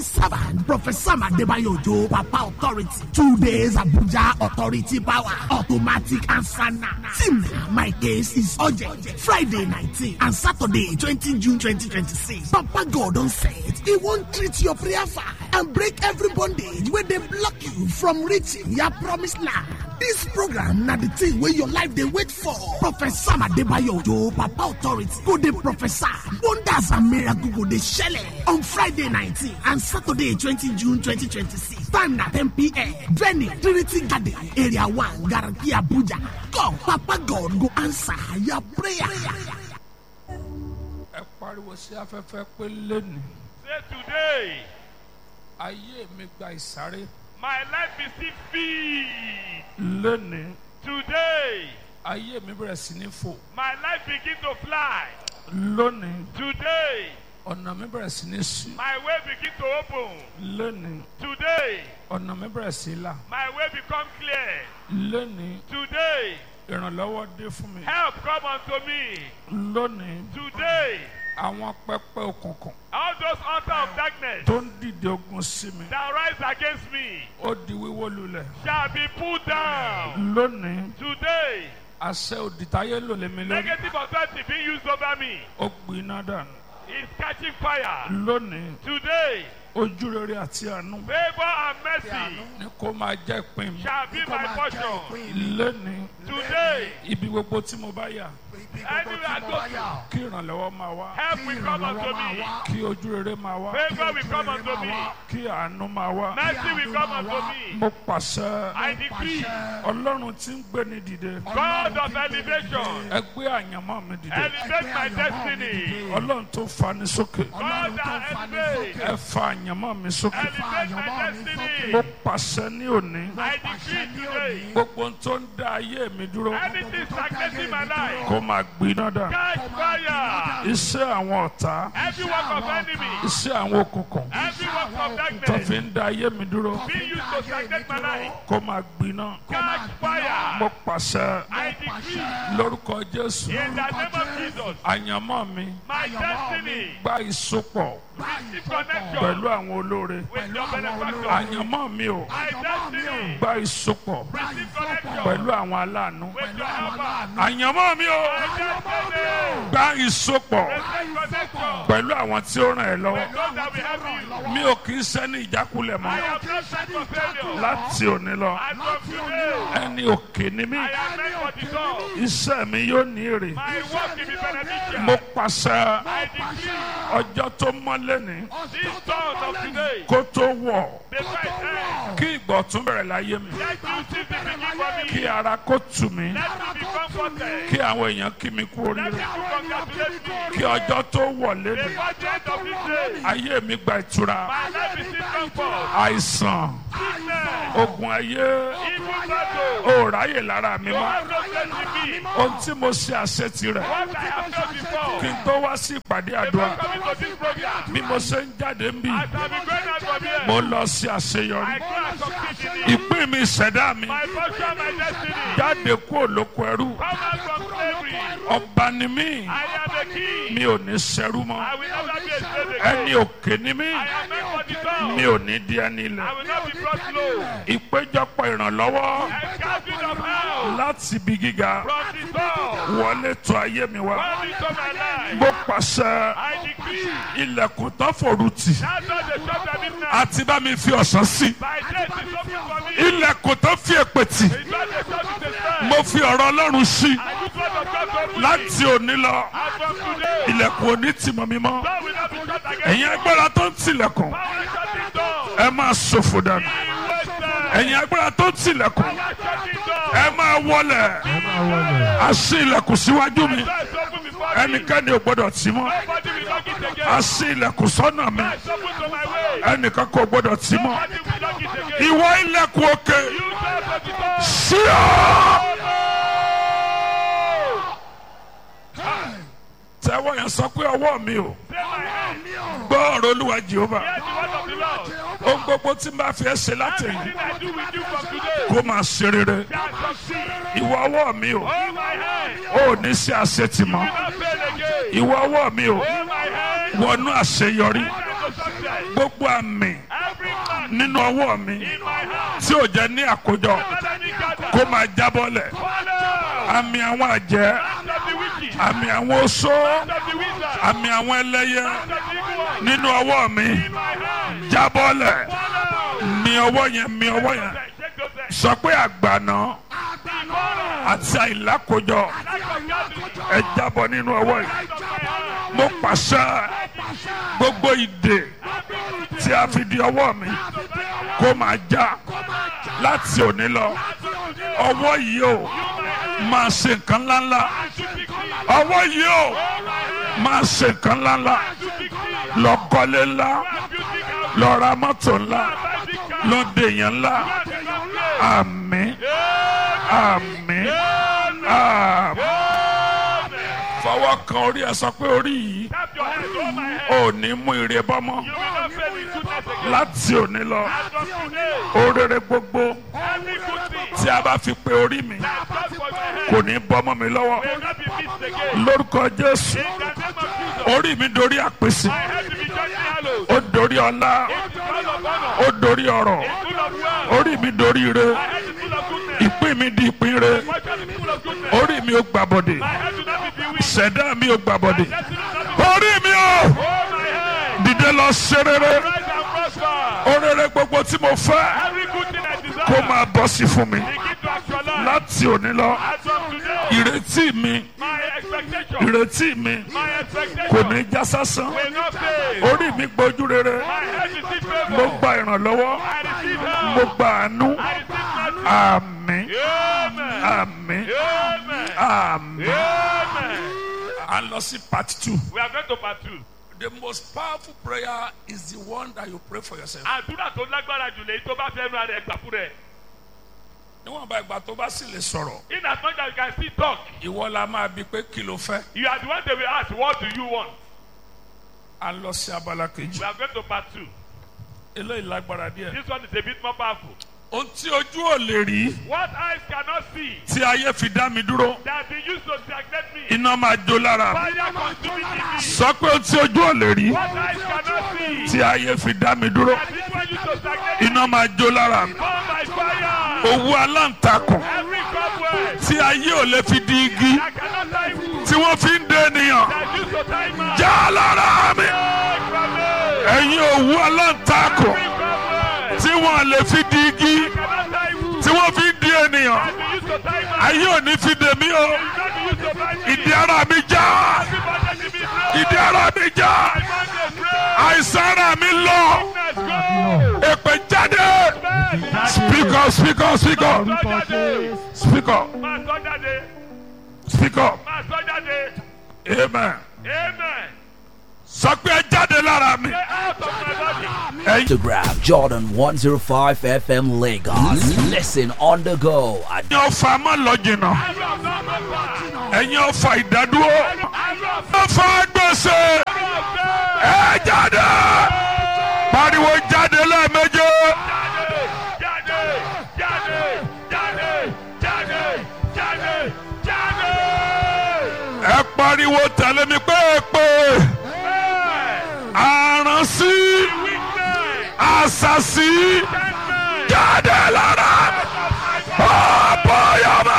servant, Professor Adebayo Ojo, Papa Authority. Two days Abuja Authority Power, automatic answer now. Team, my case is urgent. Friday 19 and Saturday 20 June 2026. Papa God on set. He won't treat your prayer fire and break every bondage where they block you from reaching your promised land. This program na the thing wey your life dey wait for. Professor Adebayo Ojo, Papa Authority, go dey prophesy. Wonders and miracles go dey shele on Friday 19 and Saturday 20 June 2026. Time na 10 p.m. Venue Trinity Garden, Area 1, Garaki, Abuja. Come, Papa God go answer your prayer. ẹ pariwo sí afẹ́fẹ́ pé lónìí Say today, ayé mi gba ìsáré my life is still feed. lónìí Today, ayé mi bẹ̀rẹ̀ sí ní fò my life begin to fly. lónìí Today, ọ̀nà mi bẹ̀rẹ̀ sí ní ṣí my way begin to open. lónìí Today, ọ̀nà mi bẹ̀rẹ̀ sí là my way become clear. lónìí Today, ìrànlọ́wọ́ dé fún mi help come unto me. lónìí Today, àwọn pẹpẹ òkùnkùn all those altar of darkness tó ń dìde ogun sí mi that rise against me ó di wíwó lulẹ̀ shall be pulled down. lónìí Today, àṣẹ òdìtáyé lò lé mi lórí negative authority being used over me ó gbiná dànù is catching fire. lónìí Today, ojú rere àti àánú favor and mercy ni kó máa jẹ́ ìpín mi shall be my portion. lónìí Today, ibi gbogbo tí mo bá yà anywhere I go to, kí ìrànlọ́wọ́ máa wá help will come unto me. kí ojú rere máa wá Favor will come unto me. kí àánú máa wá Mercy will come unto me. mo pàṣẹ I decree, ọlọ́run tí ń gbé ni dìde God of elevation, ẹ gbé àyànmọ́ mi dìde elevate my destiny. ọlọ́run tó fani sókè God that elevate, ẹ fa àyànmọ́ mi sókè elevate my destiny. mo pàṣẹ ní òní I decree today, gbogbo ohun tó ń dá ayé mi dúró anything stagnating my life, kó máa gbiná dà catch fire. iṣẹ́ àwọn ọ̀tá Every work of enemy, iṣẹ́ àwọn òkùnkùn every work of tó fi darkness, ń dá ayé mi dúró being used to stagnate my life, kó máa gbiná catch fire. mo pàṣẹ I decree, lórúkọ jésù in the name of Jesus, àyànmọ́ mi my destiny, gba ìsopọ̀ receive connection pẹ̀lú àwọn olóore with your benefactor. àyànmọ́ mi ò My destiny, gba ìsopọ̀ receive connection pẹ̀lú àwọn aláàánú with your helper. àyànmọ́ mi ò My destiny, gba ìsopọ̀ receive connection pẹ̀lú àwọn tí ó ràn ẹ́ lọ́wọ́ with those that will help you. mi ò kì í sẹ́ni ìjákulẹ̀ I mọ́ am not set for failure. láti òní lọ And from today, ẹni òkè ni mí I am meant for the goal. iṣẹ́ mi yóò ní èrè My work will be beneficial. mo pàṣẹ I decree ọjọ́ tó mọ́lé ní this dawn of today, kó tó wọ̀ the first end, kí ìgbọ̀ tún bẹ̀rẹ̀ láyé mi let you see the beginning for kí me. ara kó tù mí Let me be comforted. kí àwọn èèyàn kí mi kú Let oríire people congratulate me. kí ọjọ́ tó wọ̀ lédè Before the end of this day, ayé mi gba ìtura my life is in comfort. àìsàn Sickness, ogun ayé evil battle, ò ráyè lára mi no mọ́ have no place in me. ohun tí mo ṣe àṣetì rẹ̀ What I have done before, kí n tó wá sí ìpàdé àdúrà before coming to this program, bí mo ṣe ń jáde ń bì as I be going out from here, mo lọ sí àṣeyọrí I can't succeed in it. ìpín mi ìṣẹ̀dá mi My portion, my destiny. jáde kúrò lóko ẹrú Come out from slavery. ọba ni mí I am the king. mi ò ní ṣẹrú mọ́ I will never be a slave ẹni again. òkè ni mí I am meant for the throne. mi ò ní di ẹni ilẹ̀ I will not be brought low. ìpéjọpọ̀ ìrànlọ́wọ́ A gathering of hell láti ibi gíga from the throne. wọlé tó ayé mi wá Come into my life. mo pàṣẹ I decree ilẹ̀kùn tó forú tì that door the shop at midnight. àti bá mi fi ọ̀sán sí My death is open for me. ilẹ̀kùn tó fi èpè tì It's not the shop is the sky. mo fi ọ̀rọ̀ ọlọ́run sí I use what of God to open me. láti òní lọ And from today, ilẹ̀kùn òní tì mọ́ mi mọ́ door will not be shut again. ẹ̀yin agbára tó ń tilẹ̀kùn Power shut this door. ẹ máa ṣòfò dànù Be wasted. ẹ̀yin agbára tó ń tilẹ̀kùn Power shut this door. ẹ máa wọlẹ̀ a ṣí ilẹ̀kùn síwájú mi Door is open before me. ẹnikẹ́ni ò gbọ́dọ̀ tì mọ́ Nobody will knock it again. a ṣí ilẹ̀kùn sọ́nà mi Door is open to my way. ẹnìkan kò gbọ́dọ̀ tì mọ́ Nobody will knock it again. ìwọ ilẹ̀kùn òkè You door of the door. sí ọ́. tẹ́wọ́ yẹn sọ pé ọwọ́ mi ò Say my hand. gbọ́ ọ̀rọ̀ olúwa jehova Hear the word of the Lord. ohun gbogbo tí n bá fi ẹ́ ṣe látẹ̀yìn Everything I do with you from today kó máa ṣe rere shall succeed. ìwọ ọwọ́ mi ò Hold my hand. ò ní sí àṣetì mọ́ Will not fail again. ìwọ ọwọ́ mi ò Hold my hand. wọnú àṣeyọrí Enter into success. head. gbogbo àmì Every man nínú ọwọ́ mi in my hand. tí ò jẹ́ ní àkójọ Let me gather. kó máa jábọ́lẹ̀ Father. àmì àwọn àjẹ́ Hand of the wicked. àmì àwọn oṣó Hand of the wizard. àmì àwọn ẹlẹ́yẹ Hand of the evil one. nínú ọwọ́ mi In my hand. jábọ́lẹ̀ Father. mi ọwọ́ yẹn mi ọwọ́ yẹn Shake those hands. sọ pé àgbàná Father. àti àìlákójọ Lack of gathering. ẹ jábọ́ nínú ọwọ́ yìí Out of my hand. mo pàṣẹ gbogbo ìdè tí a fi di ọwọ́ mi kó máa já láti òní lọ ọwọ́ yìí o máa ṣe nǹkan ńláńlá ọwọ́ yìí o máa ṣe nǹkan ńláńlá lọ kọ́lé ńlá lọ ra mọ́tò ńlá lọ dèèyàn ńlá àmín àmín àmín fọwọ́ kan orí ẹ sọ pé orí yìí Tap your hands over my head. ò ní mú ire bọ́mọ́ You will not fail in goodness again. láti òní lọ As of today, orere gbogbo every good thing tí a bá fi pe orí mi that comes from my head kò ní bọ́mọ́ mi lọ́wọ́ will not be missed again. lórúkọ jésù In the name of Jesus, orí mi dorí àpèsè my head will be justly hallowed. ó dorí ọlá It's full of honor. ó dorí ọrọ̀ It's full of wealth. orí mi dorí ire My head is full of goodness. ìpín mi di ìpín re My fortune is full of goodness. orí mi ò gbàbọdè My head will not be bewitched. ṣẹ̀dá mi ò gbàbọdè Destiny will not be orí mi ò Oh, my head. dìde lọ ṣe rere Rise and prosper. orere gbogbo tí mo fẹ́ Every good thing I desire. kó máa bọ́ sí fún mi Begin to actualize. láti òní lọ As from today, ìrètí mi my expectation, ìrètí mi my expectation kò ní já sásán will not fail. orí mi gbójú rere My head receive mo favor. gba ìrànlọ́wọ́ I receive mo help. gba àánú I receive mercy. àmín Amen. àmín Amen. àmín. Amen. a lọ sí part two. We are going to part two. the most powerful prayer is the one that you pray for yourself. Àdúrà tó lágbára jù lèyí tó bá fẹ́ nu ara ẹ̀ gbà fún rẹ̀. níwọ̀n bá ìgbà tó bá sì lè sọ̀rọ̀ In as much as you can still talk, ìwọ la máa bi pé kí ló fẹ́. you are the one they will ask, what do you want? a lọ sí abala kejì. We are going to part two. eléyìí lágbára díẹ̀. This one is a bit more powerful. ohun tí ojú ò lè rí What eyes cannot see tí ayé fi dá mi dúró that be used to stagnate me. iná máa jó lára mi. Fire consuming in me. sọ pé ohun tí ojú ò lè rí What eyes cannot see tí ayé fi dá mi dúró that this one used to stagnate me. iná máa jó lára mi. Burn by fire. owó aláǹtakùn Every cobweb tí ayé ò lè fi di igi that cannot tie wood tí wọ́n fi ń dé ènìyàn that used to tie man. já lára mi. Take from me. ẹ̀yin òwú aláǹtakùn Every cobweb tí wọ́n lè fi di igi cannot tie wood tí wọ́n fi ń di ènìyàn that be used to tie man. ayé ò ní fi dè mí o That be used to bind me. ìdí ara mi já Everybody give me praise. ìdí ara mi já My man dey pray. àìsàn ara mi lọ Let's go. èpè jáde Bẹ́ẹ̀ni. speak up speak up speak up Máa sọ jáde. speak up Máa sọ jáde. speak up Máa sọ jáde. amen Amen. sọ pé ẹ jáde lára mi Get out of my body. ẹ̀yin Instagram Jordan 105 FM Lagos. Listen on the go at ọfà má lọ jìnnà Every of them go far. ẹ̀yin ọfà ìdádúró Every of them ọfà gbèsè go far. ẹ jáde pariwo jáde lẹ́ẹ̀mejì. Jáde. Jáde. Jáde. Jáde. Jáde. Jáde. ẹ pariwo tẹ̀lé mi pé pé Hey. àránsí Weakness. àṣàṣì Sentence. jáde lára ọ̀bọ̀yọ̀mọ̀.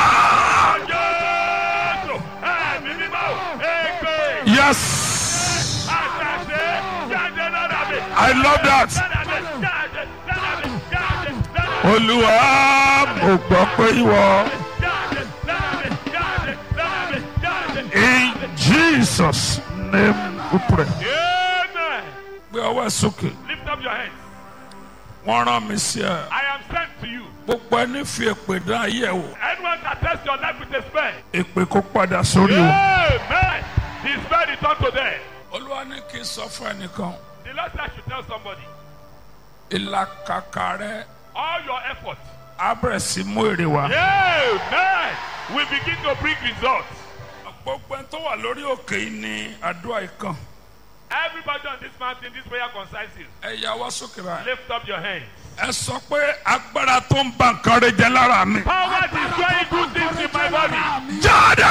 Jésù. Ẹ̀mí mímọ́. Ègbè. yes Àṣàṣe. Jáde lára mi. i love that Lára mi. Jáde. Lára mi. Jáde. Lára mi. olúwa mo gbọ́ pé ìwọ Jáde. Lára mi. Jáde. Lára mi. Jáde. in jesus name we pray. Amen. gbé ọwọ́ ẹ sókè Lift up your hands. wọ́n rán mi sí ẹ I am sent to you. gbogbo ẹni fi èpè dán ayé ẹ wò Anyone that tests your life with a spell. èpè kó padà sórí o. Amen. The spell return to them. olúwa ní kí n sọ fún ẹnìkan The Lord said I should tell somebody. ìlàkàkà rẹ All your efforts. á bẹ̀rẹ̀ sí mú èrè wá. Amen. We begin to bring results. gbogbo ẹni tó wà lórí òkè yìí ni àdúrà ìkan Everybody on this mountain, this prayer concerns you. ẹ yà wá sókè báyìí. Lift up your hands. ẹ sọ pé agbára tó ń ba nǹkan rẹ jẹ lára mi. Power destroying good things in my body. jáde.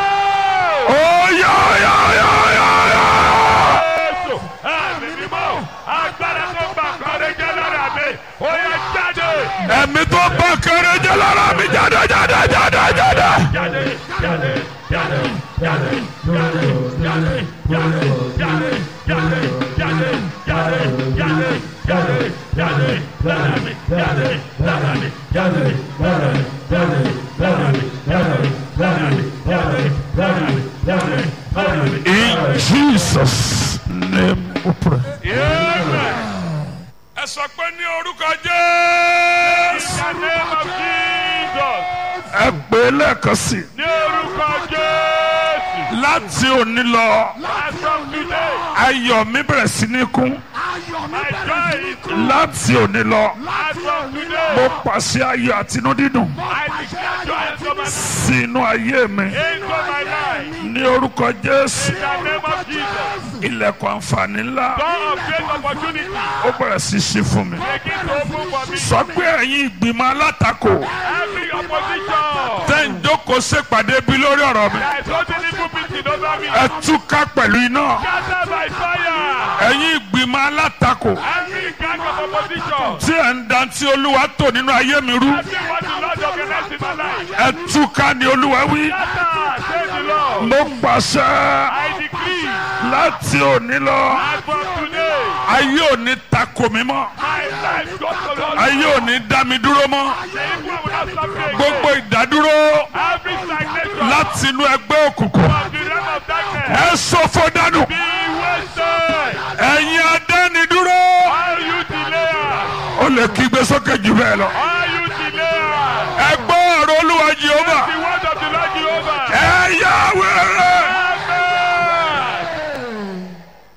Oh! ó yá yá yá yá yá. Jésù. Ẹ̀mí mímọ́. Ó yá jáde. ẹ̀mí tó bá kéré jẹ́ lára mi jáde jáde jáde jáde. Jáde, jáde, jáde, jáde, jáde, jáde, jáde, jáde, jáde, jáde, jáde, jáde, jáde, jáde, lára mi, jáde, lára mi, jáde, lára mi, jáde, lára mi, jáde, lára mi, jáde, lára mi, jáde, lára mi. In Jesus' name we pray. Amen. ẹ sọ pé ní orúkọ Jésù. In the name of Jesus. ẹ pè é lẹ́ẹ̀kan sí i. Ní orúkọ Jésù. láti òní lọ As from today, ayọ̀ mi bẹ̀rẹ̀ sí ní kún. my joy is láti òní lọ as from mo today. pàṣẹ ayọ̀ àtinú dídùn I declare joy into my sínú ayé mi. into my life. ní orúkọ Jésù In the name of Jesus. ilẹ̀kùn àǹfààní ńlá Door of great opportunity. ó bẹ̀rẹ̀ sí ṣí fún mi. Begin to open for me. sọ pé ẹ̀yin ìgbìmọ̀ alátakò Every opposition tẹ́ ń jókòó ṣèpàdé bí lórí ọ̀rọ̀ mi that is holding evil meeting over me. ẹ túká pẹ̀lú iná. Scatter by fire. ẹ̀yin ìgbìmọ̀ alátakò Every gang of opposition. tí ẹ̀ ń dantí olúwa tò nínú ayé mi rú Every what the Lord organized in my life. ẹ túká ni olúwa wí. Scatter. Save the Lord. mo pàṣẹ I decree. láti òní lọ As from today. ayé òní takò mí mọ́ My life goes to Lord. ayé òní dá mi dúró mọ́ The evil will not stop me again. gbogbo ìdádúró Every stagnation láti inú ẹgbẹ́ òkùnkùn of the realm of darkness. ẹ ṣòfò dànù Be wasted. ẹ̀yin adánidúró All you delayers. ó lè kígbe sókè jù bẹ́ẹ̀ lọ All you delayers. ẹ gbọ́ ọ̀rọ̀ olúwa jehova The word of the Lord Jehovah. ẹ yá wẹ̀rẹ̀. Amen.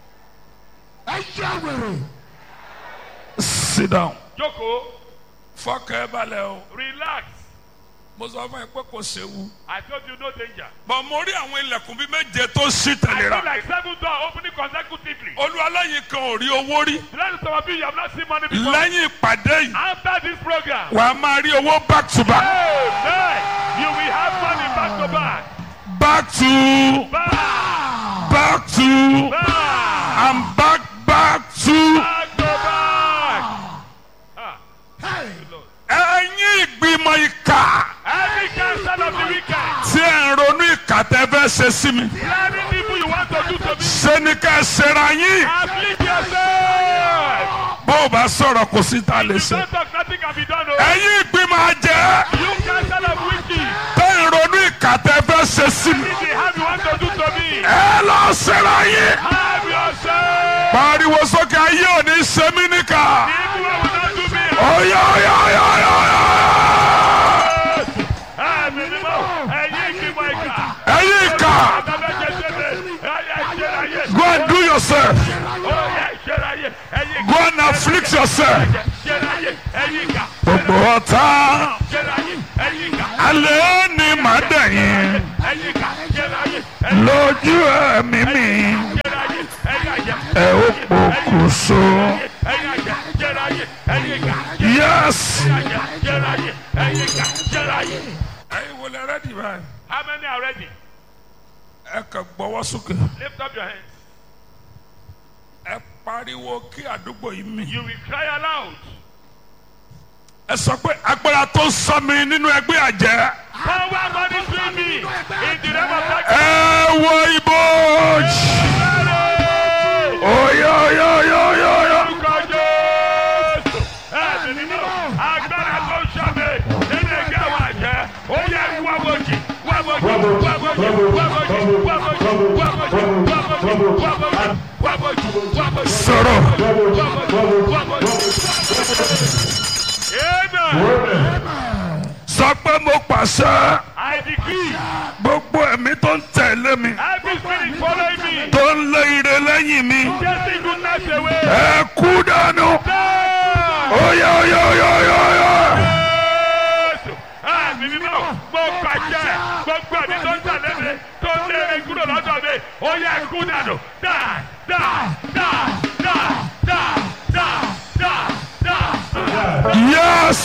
sit down. Jókòó. fọkàn ẹ balẹ̀ o Relax. mo sọ fún ẹ pé kò séwu. I told you no danger. bọ̀ mo rí àwọn ilẹ̀kùn bíi méje tó ṣí I feel tẹ̀léra. like seven doors opening consecutively. olúwa lẹ́yìn kan ò rí owó rí. The last some of you, you have not seen money before. lẹ́yìn ìpàdé yìí After this program, wà á máa rí owó back to back. amen. You will have money back to back. back to Back. back to Back. and back back to. Back to back. Ah. Good Lord. ẹ̀yin ìgbìmọ̀ ìkà Every counsel of the wicked. tí ẹ̀ ń ronú ìkà tẹ́ fẹ́ ṣe sí mi. Planning people you want to do to me. ṣé ni ká ẹ ṣera yín. Afflict yourself. bó o bá sọ̀rọ̀ kò sí ta lè You ṣe. don't talk, nothing can be done. Oh. ẹ̀yin ìgbìmọ̀ àjẹ́ You counsel of witches. tẹ́ ń ronú ìkà tẹ́ fẹ́ ṣe sí mi. If they have you want to do to me. ẹ lọ ṣera yín. Have yourself. pariwo sókè ayé òní ṣe mí níkà. The evil one will not do me. ọ̀yà ọ̀yà ọ̀yà ọ̀yà ọ̀yà. Ẹ̀mí ni mo. Ẹ̀yin ìgbìmọ̀ ìkà. ẹ̀yin ìkà Àtàbẹ̀jẹ̀ ṣẹlẹ̀. Ẹ̀yà ìṣẹ̀láyé. go and do yourself Ọ̀yà ìṣẹ̀láyé. Ẹ̀yin ìkà. go and afflict yourself. Ṣẹ̀láyé. Ẹ̀yin ìkà. gbogbo ọ̀tá Ṣẹ̀láyé. Ẹ̀yin ìkà. alẹ́ ni màá dẹ̀yìn Ẹ̀yin ìkà. Ṣẹ̀láyé. Ẹ̀yin lójú ẹ̀mí mi ṣẹ̀láyé. Ẹ̀yin àjẹ́. ẹ ó pokùnso. Ẹ̀yin àjẹ́. Ṣẹ̀láyé. Ẹ̀yin ìkà. yes. Ẹ̀yin àjẹ́. Ṣẹ̀láyé. Ẹ̀yin ìkà. Ṣẹ̀láyé. ẹ̀yin wo lẹ rẹ́dì báyìí. How many are ready? ẹ kàn gbọ́wọ́ sókè. Lift up your hands. ẹ pariwo kí àdúgbò yìí mì. You will cry aloud. ẹ sọ pé agbára tó sọ mi nínú ẹgbẹ́ àjẹ́. Power monitoring me in the realm of darkness. ẹ wo ibojì. oyo oyo oyo oyo oyo. Orúkọ Jésù. Ẹ̀mí nínú agbára tó ń ṣàmì nínú ẹgbẹ́ àwọn àjẹ́. Ó yẹ wá bojì, wá bojì, wá bojì, wá bojì, wá bojì, wá bojì, wá bojì, wá bojì, wá bojì, wá bojì. sọ̀rọ̀. Amen. sọ pé mo pàṣẹ I decree gbogbo ẹ̀mí tó ń tẹ̀lé mi every spirit following me, tó ń lé ire lẹ́yìn mi chasing goodness away. ẹ kú dànù. Down. oyo oyo oyo oyo oyo. Jésù. Ẹ̀mí mímọ́, mo pàṣẹ gbogbo ẹ̀mí tó ń tẹ̀lé mi tó ń lé mi kúrò lọ́dọ̀ mi. Ó yẹ kú dànù. Dà dà dà dà dà dà dà dà. yes.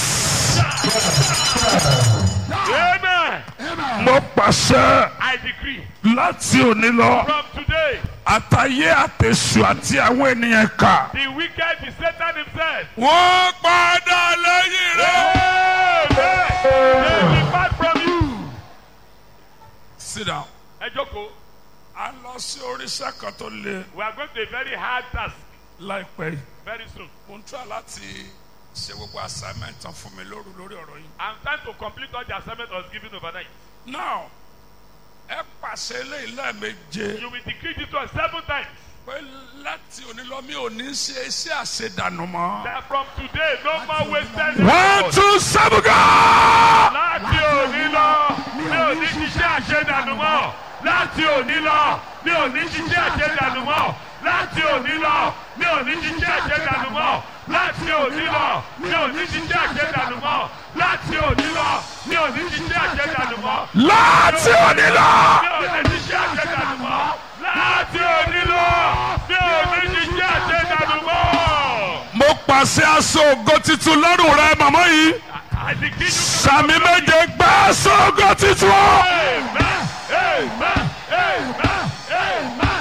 Amen. mo pàṣẹ I decree láti òní lọ from today àtàyé àtẹ̀sù àti àwọn ènìyàn kà. The wicked is Satan himself. wọ́n padà lẹ́yìn rẹ̀. They depart from you. sit down. Ẹ jókòó. a lọ sí oríṣẹ́ kan tó le We are going to a very hard task láìpẹ́ yìí. very soon. mo ń try láti ṣe gbogbo assignment tán fún mi lóru lórí ọ̀rọ̀ yìí. I'm trying to complete all the assignment I was given overnight. now ẹ pàṣẹ eléyìí lẹ́ẹ̀meje You will decree this one seven times. pé láti òní lọ mi ò ní ṣe iṣẹ́ àṣedànù mọ́. That from today, no more wasted one effort. two seven go. Láti òní lọ, mi ò ní ṣiṣẹ́ àṣedànù mọ́. Láti òní lọ, mi ò ní ṣiṣẹ́ àṣedànù mọ́. Láti òní lọ, mi ò ní ṣiṣẹ́ àṣedànù mọ́. Láti òní lọ, mi ò ní ṣiṣẹ́ àṣedànù mọ́. Láti òní lọ, mi ò ní ṣiṣẹ́ àṣedànù mọ́. láti òní lọ. Mi ò ní ṣiṣẹ́ àṣedànù mọ́. Láti òní lọ, mi ò ní ṣiṣẹ́ àṣedànù mọ́. mo pàṣẹ aṣọ ògo titun lọ́rùn rẹ màmá yìí I decree you sàmì méje gbé aṣọ ògo titun. Amen. Amen. Amen. Amen.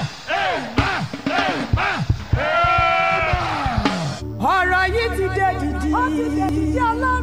Amen. Amen. ọ̀rọ̀ yìí ti dé dìdì. ó ti dé dìdì ọlọ́run.